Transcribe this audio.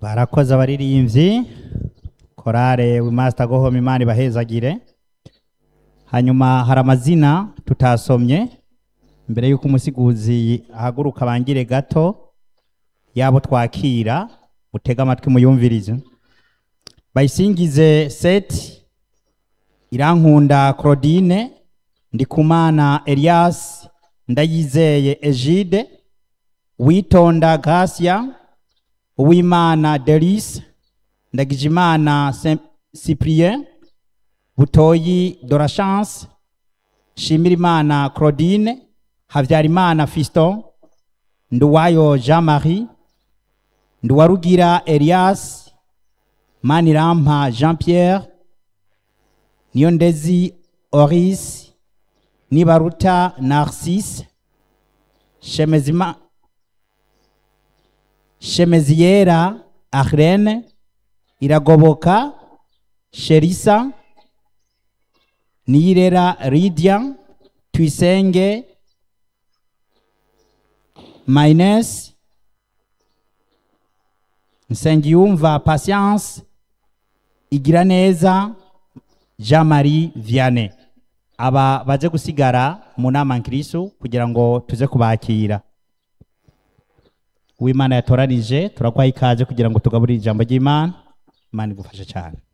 barakoze abaririmbyi korale wimasita gohoma imana ibahezagire hanyuma hari amazina tutasomye mbere y'uko umusiguzi ahaguruka bangire gato yabo twakira mutege amatwi muyumvirize bayisingize seti irankunda claudine ndikumana elias ndayizeye egide witonda gasia uwimana derise ndagijimana Saint- cyprien butoyi dorachance shimirimana claudine habyarimana fiston nduwayo jean marie nduwarugira elias manirampa jean pierre niyondezi oris nibaruta narcisse shemezima shemeziyera arlene iragoboka sherisa niyirera lydia tuyisenge mayines nsengiyumva patience igira neza jean marie vianney aba baje gusigara mu nama nkirisu kugira ngo tuze kubakira uwimana yatoranije turaguha ikaze kugira ngo tugaburire ijambo ry'imana imana igufashe cyane